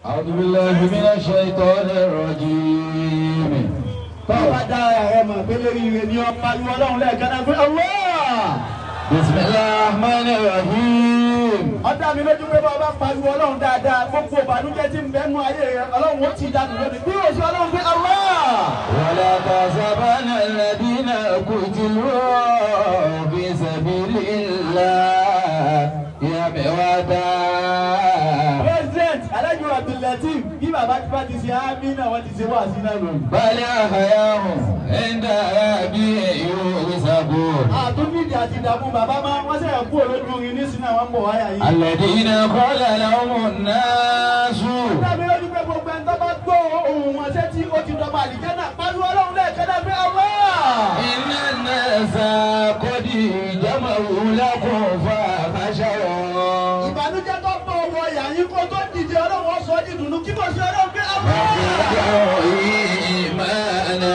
أعوذ بالله من الشيطان الرجيم Bọ́lá dá ẹ̀rẹ́ mọ̀ pé lórí ire ni ọ̀pá ìwọ ọlọ́run lẹ́ẹ̀kan náà pé Allah. بسم الله الرحمن الرحيم Ọ̀dà mi lójú pé bá a bá pariwo ọlọ́run dáadáa gbogbo ìbànújẹ́ tí ń bẹ nú ayé rẹ ọlọ́run ó ti dànù lónìí. Bí o ṣe ọlọ́run pé Allah. ولا تحسبن الذين قتلوا في سبيل الله أمواتا President Alájú Abdulateef bí bàbá tí bá ti ṣe ámì náà wọ́n ti ṣe wá sí náà lónìí. بل أحياء عند ربهم يرزقون Àtúndìdì àti ìdààmú bàbá máa wọ́n sẹ̀yìn kú olójú orin nísìnyí àwọn ń bọ̀ wáyà yìí. الذين قال لهم الناس Dábí lójú pé gbogbo ẹni tó bá gbọ́ ohun wọn ṣé tí ó ti dọ̀bà àlìjẹ́ náà pariwo ọlọ́run lẹ́ẹ̀kan náà pé Allah. إن الناس قد جمعوا لكم فاخشوهم ìbànújẹ́ tó bọ̀ wọ ìyá yín kó tó dìde ọlọ́run sọ ọ́ di dùnú kí mo ṣe ọlọ́run pé Allah. فزادوا إيمانا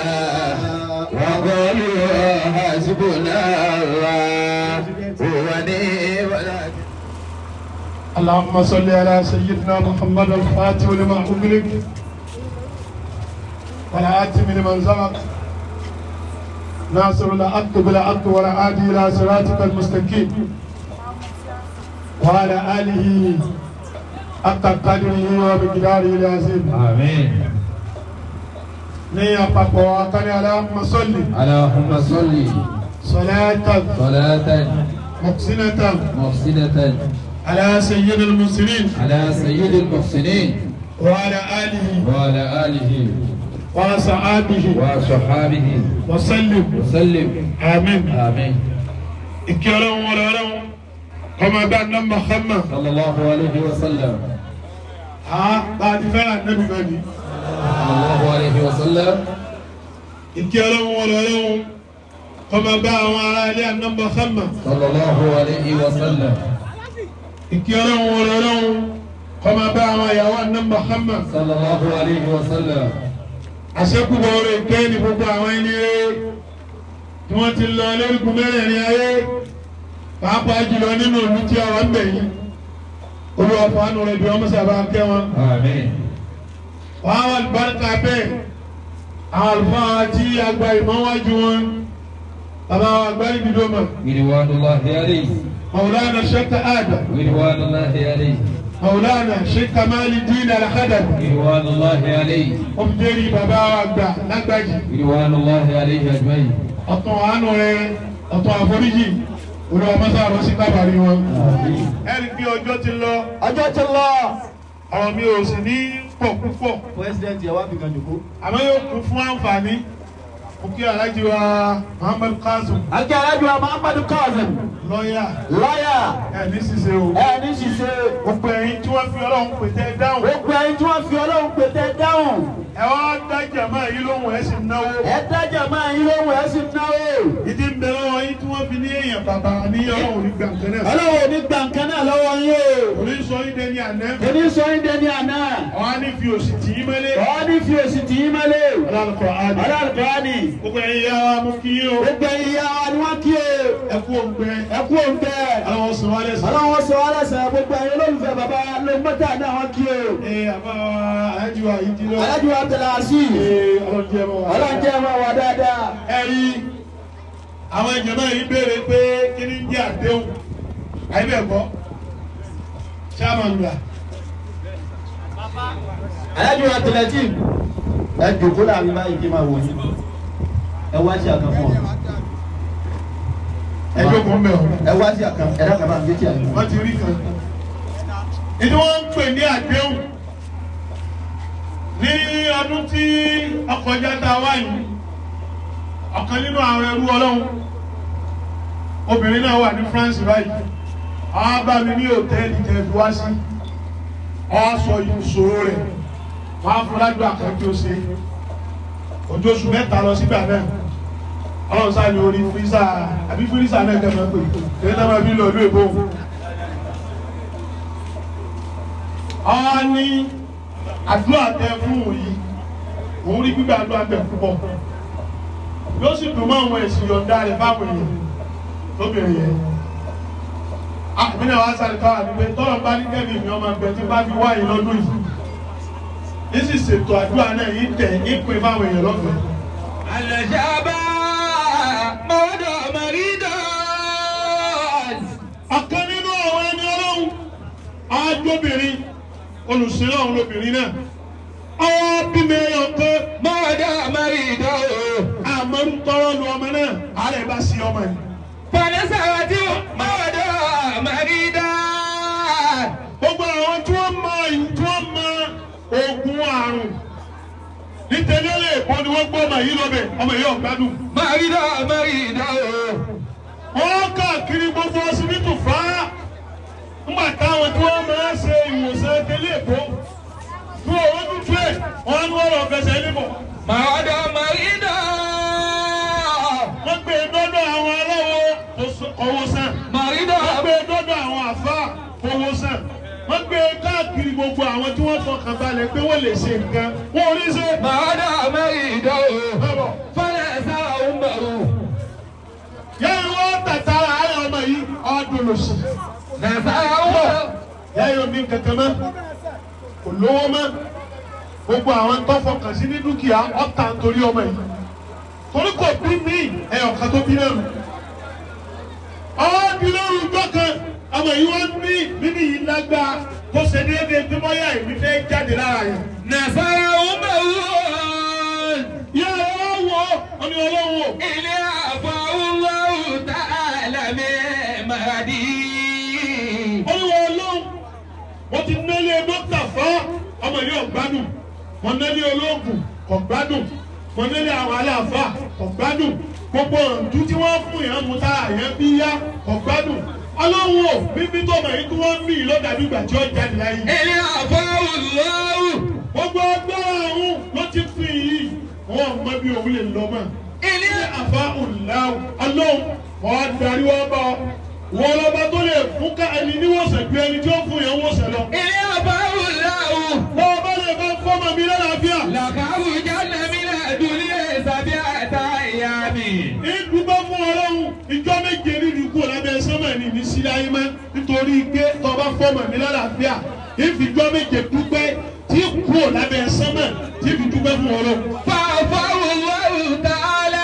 وقالوا حسبنا الله ونعم الوكيل اللهم صل على سيدنا محمد الفاتح لما أغلق والآتم لمن سبق ناصر الحق بالحق والعادي إلى صراطك المستقيم وعلى آله حق قدره وبقداره العظيم آمين ní àpapọ̀ akani Allahumma salli اللهم صل salatan صلاة muhsinatan محسنة ala sayyidil muslimin على سيد المحسنين wa ala alihi وعلى آله wa sahbihi وصحابه wa sallim وسلم amin. آمين ìkí ọlọ́run wọlé ọlọ́run ọmọ bá ná Muhammad صلى الله عليه وسلم a bá a ti fẹ́ràn nẹ́bí bẹ́ẹ̀ ni صلى الله عليه وسلم ìkí ọlọ́run wọlé ọlọ́run ọmọ bá àwọn ará ilé àná Muhammad صلى الله عليه وسلم ìkí ọlọ́run wọlé ọlọ́run ọmọ bá àwọn ìyàwó àná Muhammad صلى الله عليه وسلم àṣekúbọ̀ orí ìpẹ́ ní gbogbo àwọn ẹni rẹ̀ tí wọ́n ti lọ lórúkú mẹ́rẹ̀ẹ̀rin ayé pàápàá jùlọ nínú ìlú tí a wà ń bẹ̀ yìí olúwa fàánù rẹ̀ bí wọ́n mọ̀ sábà kẹ́ wọn. آمين wàá wà lùbáríkà bẹ́ẹ̀ àwọn àlùfáà tí àgbà ìmọ̀wájú wọn bàbá wa àgbáyé dídó mọ̀ رضوان الله عليه maulana sheikh adam رضوان الله عليه maulana sheikh kamali dín alhadad رضوان الله عليه ọmọdéri bàbá wa àgbà lágbàjì رضوان الله عليه أجمعين ọ̀tún àánú rẹ̀ ọ̀tún àforíjì olúwa mọ́sá àrọ́ sí kábàárí wọn. آمين ẹ̀rí bí ọjọ́ ti lọ ọjọ́ ti lọ. ọ̀rọ̀ mi ò sì ní pọ̀ púpọ̀ President yẹ wá fi kan jòkó. àmọ́ yóò kún fún àǹfààní òkè alájí wa muhammad kazeem Akẹ́ Alájú wa Muhammadu Kazeem. lọ́ọ̀yà Lọ́yà. ẹ̀ ní ṣiṣẹ́ o. Ẹ ní ṣiṣẹ́. gbogbo ẹ̀yin tí wọ́n fi ọlọ́run pètè dáhùn Gbogbo ẹni tí wọ́n fi ọlọ́run pété dáhùn. ẹ wá dájà máa yí lóhùn ẹ sì náwó. Ẹ dájà máa yín lóhùn ẹ sì náwó. ìdí ń bẹ lọ́wọ́ yín tí wọ́n fi ní èèyàn bàbá ní ọlọ́run ní gbàǹkan náà. Ọlọ́run ò ní gba nǹkan náà lọ́wọ́ yín o. òní sọ yín dẹni àná. Èmi sọ yín dẹni àná. àwọn á ní fi òsì tì í mọ́lé. Ọ̀ ní fi èsì tì í mọ́lẹ̀. ọlọ́run kọ àdé. Ọlọ́run kọ́ ni. gbogbo ẹ̀yin yá wa mú kí yín o. Gbogbo ìyá wa ni wọ́n kí o. ẹ kú òǹgbẹ. Ẹ kú òǹtẹ̀. ọlọ́run sọ wálé sọ. Ọlọ́run sọ wá lẹ́sẹ̀ gbogbo ẹ̀yin olólùfẹ́ bàbá ló mọ́tà náà wọ́n kí o. ee àbá àyájú wa yìí ti lọ. Alájú wa tẹ̀lé àṣì. ee ọlọ́run jẹ́ mọ́ wa. Ọlọ́run jẹ́ máa wà dáadáa. ẹ̀rí àwọn ìjọba yìí béèrè pé kí ni ń jẹ́ àdéhùn àyíbẹ̀kọ́ chairman gbà. Alájú wa tẹ̀lé tí. Ẹ jòkó láàrin báyìí kí n máa wò yín. Ẹ wá sí àkàn fún ọ. ẹ jókòó ń bẹ̀ ọ́. Ẹ wá sí àkàn. Ẹ dákàn máa ń gbé tí a yìí. wọ́n ti rí kan. ìdí wọ́n ń pè ní àdéhùn ní ọdún tí ọkọjá tá a wá yìí ọ̀kan nínú àwọn ẹrú ọlọ́run obìnrin náà wà ní France báyìí àwọn bá mi ní hòtẹ́ẹ̀lì tẹ̀lé wá sí ọ sọ ìṣòro rẹ̀ wọ́n á fún ládùúgbò àkàndí ó ṣe ojú oṣù mẹ́ta lọ sígbà náà ọlọ́run sáà ní orí fírísà àbí fírísà náà kẹ́ máa pè é náà máa fi lọ ìlú èbó ọ ní àdúrà tẹ fún òun yìí òun rí gbígbà àdúrà tẹ púpọ̀ yóò sì dùn mọ́ àwọn èsì yọ̀ǹda rẹ̀ fáwọn èèyàn lóbìnrin yẹn àmì náà wá sáré káwà ní pé tọ́lọ̀ bá ní kẹ́mi mi ọmọ ẹgbẹ́ tí bá fi wáyé lọ́dún yìí yín sì ṣètò àdúrà náà yín tẹ̀ yín pin fáwọn èèyàn lọ́fẹ̀ẹ́. الشابا مولى مريدا ọ̀kan nínú àwọn ẹni ọlọ́run ajóbìnrin olùsílẹ̀ ọ̀hún lóbìnrin náà ọwọ́ bímọ ẹyọ pé مولى مريدا àmọ́rú tọrọ lu ọmọ náà àárẹ̀ bá sí ọmọ yìí. فنسأت مولى مريدا gbogbo àwọn tí wọ́n mọ ìlú tí wọ́n mọ oògùn àrùn nítorí lè bọ́ ni wọ́n gbọ́ ọmọ yìí lọ́bẹ̀ ọmọ yìí ọ̀gbádùn. مريدا مريدا wọ́n káàkiri gbogbo ọsibítù fá ńgbà táwọn tí wọ́n máa ń ṣe ìwòsàn tẹ́lẹ̀ èkó fún owó tútù ẹ̀ wọ́n ní wọ́n lọ fẹsẹ̀ níbọ̀. مولى مريدا wọ́n gbé e dọ́dọ̀ àwọn aláwọ̀ tó sọ- owó sàn. مريدا wọ́n gbé e dọ́dọ̀ àwọn àfa owó sàn. wọ́n gbé e káàkiri gbogbo àwọn tí wọ́n fọkàn balẹ̀ pé wọ́n lè ṣe nǹkan wọ́n ò ní ṣe. مولى مريدا bábọ̀ فنسى أمه yẹ́n wọ́n tàtàrà ayọ̀ ọmọ yìí ọdún lòsì. نسى أمه yẹ́n yóò ní kankan mọ́ kò lówó mọ́ gbogbo àwọn tó fọkàn sí ní dúkìá ọ̀tá nítorí ọmọ yìí torí kò bí mí ẹ̀yọ̀kan tó bí lẹ́nu. ọ́ọ́dì lóru ìjọ kan ọmọ yìí wọ́n ní bíbí yìí lágbá tó ṣe déédéé bí bọ́yá èmi fẹ́ jáde lára yẹn. نسى أمه yẹ́ ẹ wá wọ̀ ọ́ ní ọlọ́wọ́ إلى عفا الله تعالى من مهدي olúwa ọlọ́run wọ́n ti nẹ́lé dókítà fá ọmọ yìí ọ̀gbádùn wọ́n nẹ́lé olóògùn ọ̀gbádùn wọ́n nẹ́lé àwọn aláàfáà ọ̀gbádùn gbogbo ọ̀dú tí wọ́n fún yẹn mú tára yẹn bí yá ọ̀gbádùn ọlọ́run ò bíbí tó mọ̀ yìí tí wọ́n ń bí lọ́dàbí ìgbà tí ó jáde láyé إلى عفا الله gbogbo agbára ọ̀hún ló ti fi yìí wọ́n mọ bí òun lè lọ mọ́ إلى ilé àfa òláwù ọlọ́run wọ́n darí wọ́n bá ọ wọ́n lọ́ba tó lè fún ká ẹni níwọ̀sẹ̀ ju ẹni tí ó fún yẹn wọ̀sẹ̀ lọ. إلى عفا الله bọ́ọ̀ bá lè bá fọ́mọ mi lálàáfíà. لخرجن من الدنيا سبعة أيام ìdúgbò fún ọlọ́run ìjọ méje nínú ikú lábẹ́ sọ́mọ̀ ní ní sílẹ̀ ayé mọ́ nítorí pé tọba fọ́mọ mi lálàáfíà ìfìjọ méje dúpẹ́ tí kú lábẹ́ sọ́mọ̀ tí fi dúpẹ́ fún ọlọ́run. فعفاه الله تعالى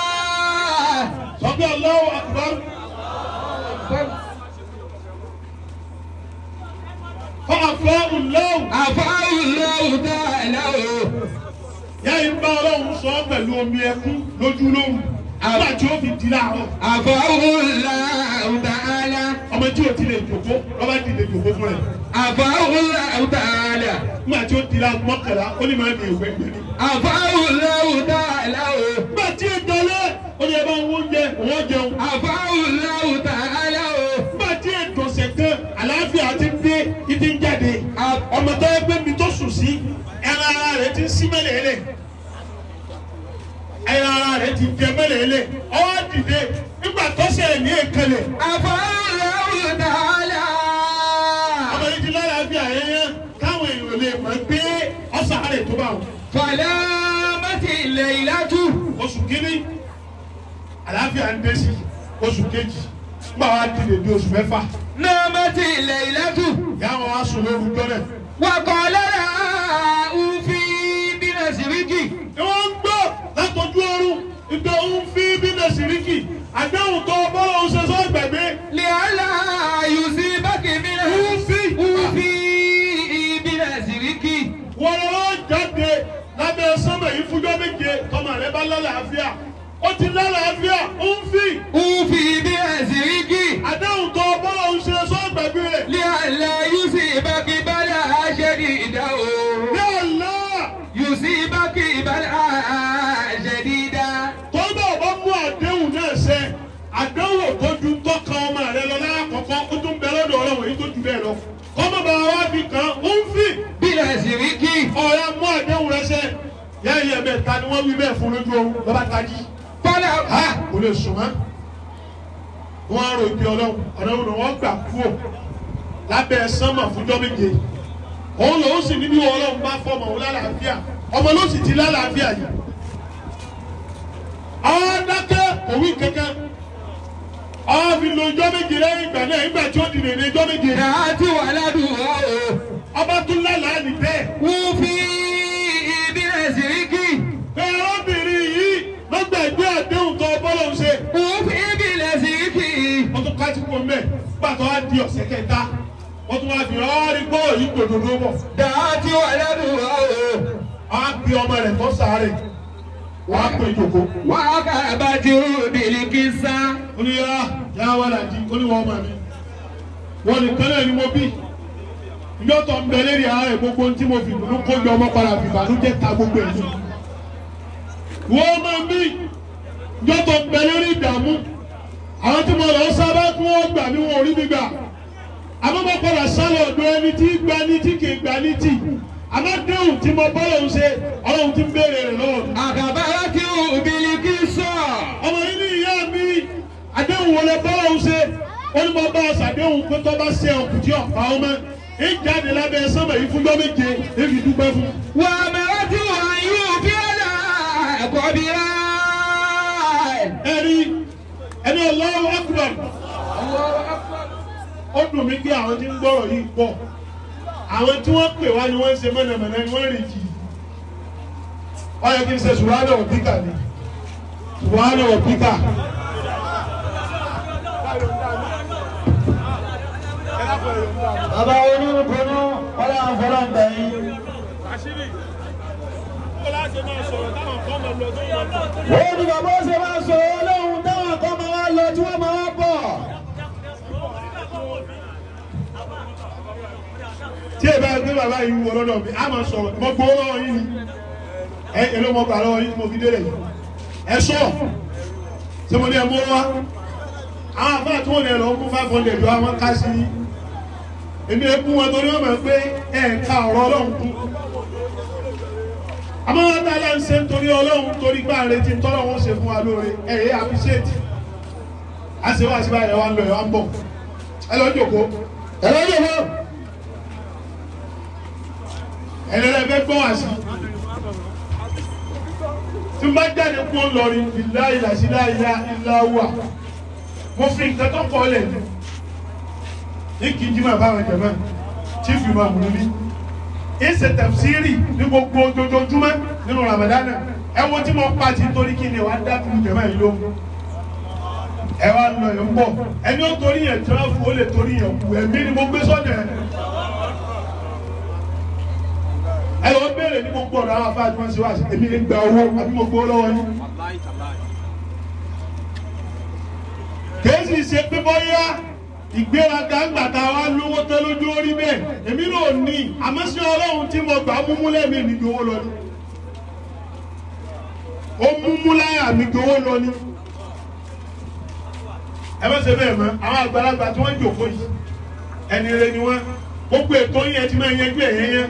sọ́kẹ́ Allahu akbar fọ́ọ̀fọ́ ọlọ́run. عفاه الله تعالى yá ìgbà ọlọ́run sọ pẹ̀lú omi ẹkún lójú lóhùn nígbà tí ó fi di láàárọ̀. عفاه الله تعالى ọmọ tí o ti lè jòkó lọ́ba ti lè jòkó fún ẹ. عفاه الله تعالى nígbà tí ó di la mọ́kànlá ó ní máa ní ìwé gbẹ̀mí. عفاه الله تعالى nígbà tí ó dalẹ̀ ó ní ẹ bá ń wó oúnjẹ òun jẹun. عفاه الله تعالى nígbà tí ètò ọ̀sẹ̀ kan àlàáfíà ti ń dé ìdí ń jáde. ọmọ tó yẹ pé mi tó sùn sí ẹran ara rẹ̀ ti ń sí mẹ́lẹ̀ẹ́lẹ̀. ẹran ara rẹ̀ ti jẹ mẹ́lẹ̀ẹ́lẹ̀. ọwọ́ dìde nígbà tó ṣe ní èkélé. عفاه الله تعالى ọmọ yìí ti lálàáfíà yẹn káwọn èèyàn lè mọ̀ pé ọ̀sán àárẹ̀ tó bá wọn. فلامت الليلة oṣù kínní àlàáfíà ń dé sí oṣù kejì nígbà wàá di lè di oṣù mẹ́fà نامت الليلة ìyá wọn wá sùn lóru jọ́nẹ̀. وقال لها أوفي بنسرك ni wọ́n ń gbọ́ látọjú oorun ìgbà òun fi bí nàìjíríkì àdéhùn tó bọ́lá òun ṣe sọ gbẹ̀gbẹ́ لئلا يصيبك من أوفي. أوفي بنسرك wọ́n lọ́wọ́ jáde lábẹ́ sọ́mọ̀ yìí fújọ́ méje tọmọ rẹ bá lálàáfíà ó ti lálàáfíà ó ń fi أوفي بنسرك àdéhùn tó bọ́lá òun ṣe sọ gbẹ̀gbẹ́ rẹ̀. لئلا يصيبك بلاء شديدا Ya Allah! يصيبك بلاء شديدا tọ́gbà ọba mú àdéhùn náà ṣẹ àdéhùn tó ju tọ́ka ọmọ rẹ lọ lákọ̀ọ́kọ́ ó tún bẹ lọ́dọ̀ ọlọ́wọ̀ yìí tó ju bẹ́ẹ̀ lọ kọ́mọ bá wa fi kàn ó ń fi بنسرك ọ̀rẹ́ mú àdéhùn rẹ ṣẹ yá iye bẹ́ẹ̀ ta ni wọ́n wí bẹ́ẹ̀ fún lójú oorun lọ́ba tají فلا ha kò lè sùn mọ́ wọ́n á rò ibi ọlọ́run ọ̀dọ́run ni wọ́n gbà kúrò lábẹ́ sánmà fúnjọ́ méje òun lòun sì níbi ọlọ́run bá fọmọ òun lálàáfíà ọmọ ló sì ti lálàáfíà yìí àwọn dákẹ́ òwì kankan àwọn fi lo ijọ́ méje lẹ́yìn ìgbà náà ìgbà tí ó di nìyẹn ijọ́ méje نعت ولدها ọba tún lálàá ní bẹ́ẹ̀ وفي tó wá di ọ̀sẹ̀ kẹta wọ́n tún wá fi ọ́ rí gbọ́ yìí gbòdòdó bọ̀ دعت ولدها á bí ọmọ rẹ̀ tó sáré wọ́n á pè jòkó وأخبته بالقصة ó ní yá yá wà láti ó ní wọ́n ọmọ mi wọ́n nìkan náà ni mo bí ìjọ tó ń bẹ lérí ààrẹ gbogbo tí mo fi dùnú kó jọ ọmọ padà fi ìbànújẹ́ ta gbogbo ẹ̀ ní. wọ́n máa ń bí ìjọ tó ń bẹ lérí ìdààmú àwọn tí mo lọ sábà kí wọ́n gbà mí wọn ò rí mi gbà àmọ́ mo padà sálọ ọ̀dọ̀ ẹni tí gba ní tí kì í gba ní tì àmọ́ déhùn tí mo bọ́ lòun ṣe ọlọ́run ti ń béèrè rẹ̀ lọ́wọ́ mi. أخبرته بالقصة ọmọ yìí ní ìyá mi àdéhùn wọlé bọ́lá ń ṣe ó ní mo bá a ṣàdéhùn pé tó bá ṣe ọkùnrin tí ọ̀pá ọmọ ìjáde lábẹ́ sọ́mọ̀ yìí fúnjọ́ méje èmi dúpẹ́ fún. وأمرته أن يوفي لها قبرا ẹ̀rí ẹni Allahu Akbar ó dùn mí pé àwọn tí ń gbọ́rọ̀ yìí pọ̀ àwọn tí wọ́n pè wá ni wọ́n ń ṣe mọ̀nàmọ̀nà ni wọ́n rìn jì ó yẹ kí n ṣe subhana rabbika ni subhana rabbika. bàbá onírúkúnú ọlá àfọlọ́ ń bẹ̀ yín. ó ní bàbá ó ṣe máa sọ ọlọ́run táwọn kan máa wá lọ tí wọ́n máa wá bọ̀. tí ẹ bá gbé bàbá yìí wọ lọ́dọ̀ mi a máa sọ̀rọ̀ mo gbowó lọ́wọ́ yín ni ẹ èló mo gbà lọ́wọ́ yín tí mo fi délé yìí ẹ sọ ṣé mo ní ẹ mú wá àwọn àfáà tí wọ́n lè lọ fún five hundred lọ àwọn ká sí i èmi ẹ kú wọn torí wọn mọ̀ pé ẹ ka ọ̀rọ̀ ọlọ́run kú àmọ́ wọn tá a lọ ń ṣe nítorí ọlọ́run torí gbà ń retí tọ́lọ́ wọn ṣe fún wa lóore ẹ yẹ appreciate a ṣe wá síbáyà ẹ wá ń lọ ẹ wá ń bọ̀ ẹ lọ jókòó ẹ lọ́jọ́ mọ́. ẹlẹ́rẹ́ fẹ́ gbọ́ wá sí. tí n bá jáde kú ó lọ rí ìlà ìlà sí láìlà ìlà wà mo fi nǹkan tó kọ́ lẹ̀ ní kí n jí máa bá àwọn jẹ̀mọ́ tí fi máa mú mi. ìṣe tẹ̀síìrì ní gbogbo ojoojúmọ́ nínú Ramadan ẹ wo tí mo pa ti torí kí ni wàá dá fún jẹ̀mọ́ yìí lóhùn. ẹ wá lọ ẹ̀ ń bọ̀ ẹni ó torí yẹn tíráfù ó lè torí yẹn kú ẹ̀mí ni mo gbé sọ́dọ̀ ẹ̀ ẹ lọ béèrè ní gbogbo ọ̀rọ̀ àwọn afáàjú wọn ṣe wá sí èmi ń gba owó àbí mo gbowó lọ́wọ́ yín. kèésì ṣe pé bọ́yá ìgbéraga ńgbà tá a wá lówó tẹ́ lójú orí bẹ́ẹ̀ èmi náà ní àmọ́ sí ọlọ́run tí mo gbà múmú lẹ́mí mi gbowó lọ ní. ó múmú láyà mi gbowó lọ ní. ẹ bá ṣe bẹ́ẹ̀ mọ́ àwọn àgbàlagbà tí wọ́n jòkó yìí ẹni rẹ ni wọ́n gbogbo ètò yẹn ti máa yanjú ẹ̀yẹ́ yẹn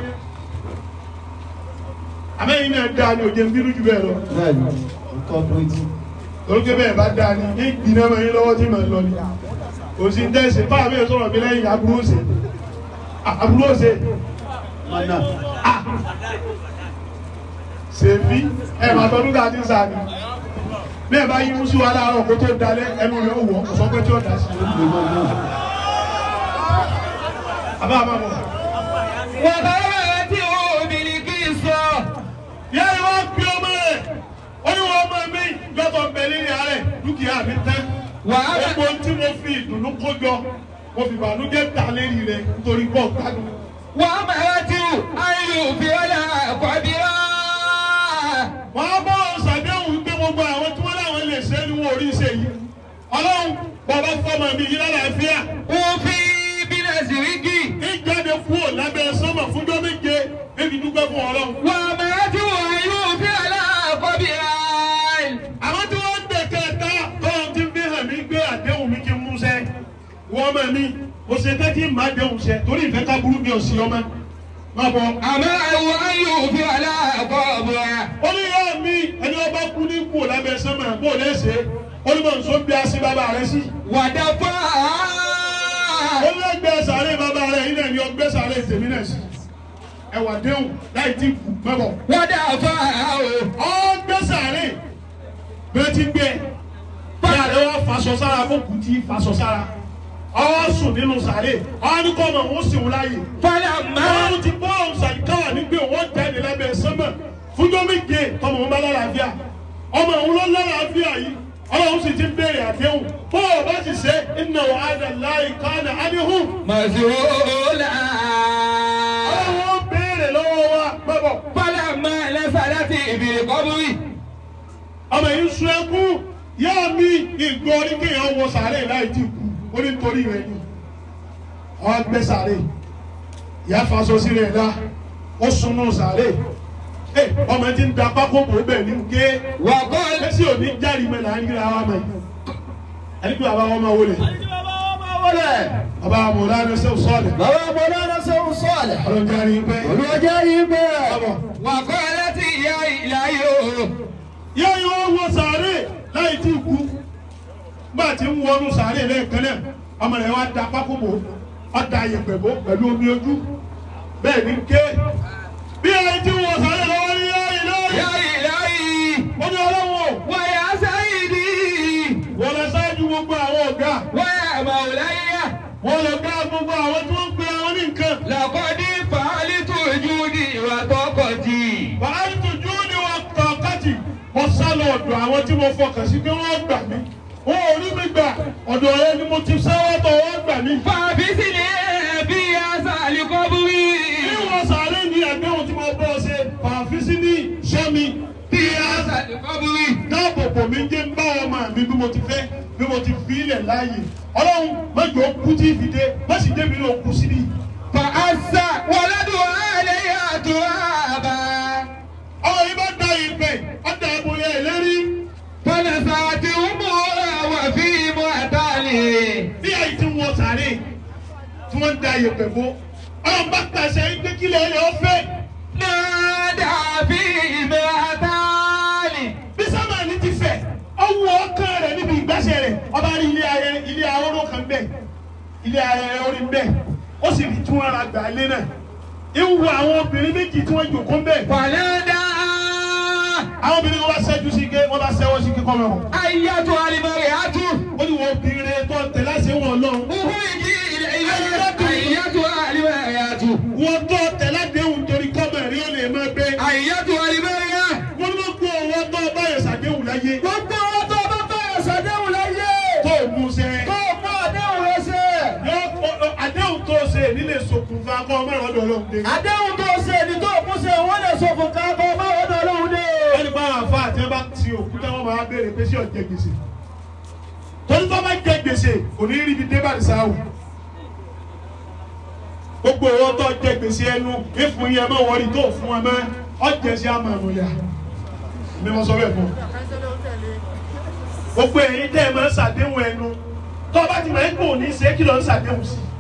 àmẹ́yìn náà dáa ní òjò ń bínú jù bẹ́ẹ̀ lọ. bẹ́ẹ̀ni nǹkan bíríìtì. torókè bẹ́ẹ̀ bá dáa ní ní ìgbìnà mọ́ yín lọ́wọ́ tí màá lọ ni. kò sí ń tẹ̀sí báwa bẹ́ẹ̀ sọ̀rọ̀ mi lẹ́yìn aburú òsè. aburú òsè. mọ́nà. sèfí ẹ̀ máa tọ́dún ká ti ń sàní. bẹ́ẹ̀ bá yín musu wa láàárọ̀ kó tó dalẹ̀ ẹnu rẹ̀ ó wọ̀ kò sọ pé tí ó dà sí. àbá àbá mọ̀. وأخبرته بالقصة yẹ́ ẹ wá bí ọmọ rẹ̀ ó ní wọ́n ọmọ mi gbọ́dọ̀ bẹ̀lẹ́ ní àárẹ̀ dúkìá mi tán. وأنا gbogbo tí mo fi ìdùnnú kó jọ mo fi ìbànújẹ́ ta lérí rẹ̀ nítorí pọ̀ gbádùn. وأمرته أن يوفي لها قبرا wọ́n á bá wọn ṣàdéhùn pé gbogbo àwọn tí wọ́n láwọn lè ṣe é ní wọn ò rí ṣe yìí. ọlọ́run bàbá fọmọ mi yìí lálàáfíà. وفي بنزرك ìjáde kúrò lábẹ́ sọ́mọ̀ fúnjọ́ méje bébí dúpẹ́ fún ọlọ́run. وأمرته أن يوفي لها قبرا àwọn tí wọ́n ń dẹ̀ kẹta tọ́lọ́ ti fi hàn mí gbé àdéhùn mi kí n múṣẹ́. wọ́n mọ̀ mí mo ṣe tẹ́ tí màá déhùn ṣẹ torí ìfẹ́ ká burú mi ò sí ọmọ. má bọ̀. أمره أن يوفي لها قبرا ó ní yá mi ẹni ọba kú ní kú lábẹ́ sọ́mọ̀ bó lẹ́sẹ̀ ó ní mọ̀ nsọ́ bí a sí bàbá rẹ sí. ودفعها ó ní ẹgbẹ́ sàárè bàbá rẹ yìí náà ni ọgbẹ́ sàárè tèmi náà sí. ẹwà déhùn láì tí kù mẹ́bọ̀. ودفعها ọgbẹ́ sàárè bẹ́ẹ̀ ti gbẹ bí àlẹ́ wa faṣọ sára fún kùtì faṣọ sára ọ sùn nínú sàárè ọ ní kọ́ ọmọ òun sì ń láàyè. فلما ọlọ́run ti bọ́ ọ̀hún sàríkàwà nígbè wọ́n jáde lábẹ́ sánmà fúnjọ́ méje tọmọ òun bá lálàáfíà ọmọ òun ló lálàáfíà yìí ọlọ́run sì ti ń béèrè àdéhùn bó o bá sì ṣe inna wa'ada Allahi kana anhu. مسؤولا ọlọ́run ó béèrè lọ́wọ́ wa bọ́bọ̀. فلما نزلت بالقبر ọmọ yìí ń sun ẹkún yá mi ìgbọ́ orí kéèyàn wọ sàárè láì tí kú ó ní torí rẹ ni ọ gbé sàárè ìyá faṣọ sí rẹ la ó sunú sàárè ẹ ọmọ tí ń da pákó bò ó bẹ̀ ní ké وقال lẹ́sìn òní jáde mẹ́ta á ń yíra wa mẹ́ ẹni pé bàbá wọn máa wọlé bàbá wọn mọ̀ lánàá sẹ́wọ̀n sọ́ọ̀lẹ̀ bàbá mọ̀lára sẹ́wọ̀n sọ́ọ̀lẹ̀. ọlọ́jà rí pẹ́ olùwàjà yìí bẹ́ẹ̀. bàbá وقالت يا إلهي yá yóò wọ sàárè láì tí kú gbà tí ń wọnú sàárè lẹ́ẹ̀kan náà ọmọ rẹ̀ wá da pákó bò ó da ayẹ̀pẹ̀ bò pẹ̀lú omi ojú bẹ́ẹ̀ ni ké bí ayé tí ń wọ sàárè lọ́wọ́ ní yá ilé يا إلهي ó ní ọlọ́wọ́ ويا سيدي wọ́n lọ sáájú gbogbo àwọn ọ̀gá ويا مولاي wọ́n lọ gbá gbogbo àwọn tí wọ́n ń pe àwọn ní nǹkan لقد فعلت جودي وطاقتي bàálù tó jú ní wọn kọ̀ọ̀kátì mo sá lọ ọ̀dọ̀ àwọn tí mo fọkàn sí pé wọ́n gbà mí wọn ò rí mi gbà ọ̀dọ̀ rẹ ni mo ti sáwọ́ tọ̀ wọ́n gbà mí. فابسني في هذا القبر Ìwọ̀n sàárè ní àdéhùn tí mo bọ́ ṣe fàáfíìsì ní sẹ́mi bí a هذا القبر dáàbò bò mí jẹ́ ń bá ọmọ mi bí mo ti fẹ́ bí mo ti fi ilẹ̀ láàyè. Ọlọ́run mẹ́jọ kú tí ì fi dé má sì débi ní òkú sí ni. فأسى ولدها عليها ترابا Ọmọ yìí bá da ìpè ọ̀dà àbòyẹ ìlérí. فنزعت أمها وفي معتله Bí àyè ti ń wọ sàárè tí wọ́n ń da ìpè bó. Ọlọ́run bá pàṣẹ pé kílẹ̀ ẹ̀ ọ́ fẹ́. نادى في معتله Bí sámánì ti fẹ̀, ọwọ́ ọkàn rẹ̀ níbi ìgbàsẹ̀ rẹ̀, ọba rí ilé ayẹ ilé ahóró kan bẹ́ẹ̀, ilé ayẹ orí bẹ́ẹ̀, ó sì rí tí wọ́n ra gbà lé náà. Ìwù àwọn obìnrin méjì tí wọ́n jòkó bẹ́ẹ̀. فنادى Àwọn obìnrin wọn bá ṣẹ́jú sí ké, wọ́n bá ṣẹ́wọ́ sí kíkọ́ mẹ́wọ̀n. أيتها المرأة Ó ní wọ́n obìnrin tó tẹ̀ láṣẹ wọn lọ́hùn. اخرجي إلي أيتها المرأة Wọ́n tó tẹ̀ ládéhùn torí kọ́mọ̀ rí ó lè máa gbé. أيتها المرأة Wọ́n ló gbọ́ owó tó báyọ̀ ṣàdéhùn láyé. gbogbo wọn tó bá bẹ̀rẹ̀ sàdéhùn láyé. Tó mú sẹ́. tó mú àdéhùn rẹ ṣe. Yọ àdéhùn tó ṣe nílé ṣokùnfà kọ́ ọmọ ìrọ̀dọ̀ ọlọ́run dé. àdéhùn tó ṣe ní tó kú ṣe wọ́n lè sọ fún káàbọ̀ má ọ̀dọ̀ ọlọ́run dé. wọ́n ní bá àwọn afá àti ẹ bá ti òkúta wọn máa béèrè pé ṣé ọ̀jẹ̀ gbèsè torí tó bá jẹ gbèsè kò ní rí ibi dé bàdí sáwù gbogbo owó tó jẹ gbèsè ẹnu ìfún yẹn mọ wọrí tó fún ẹ mọ ọjẹ sí àmọ́ ẹnu yá mi wọn sọ bẹ́ẹ̀ fún ọ. gbogbo ẹ̀yin tẹ́ ẹ máa ń ṣàdéhùn ẹnu tó o bá ti máa ń kó ní ṣe kí ló ń ṣàdéhùn sí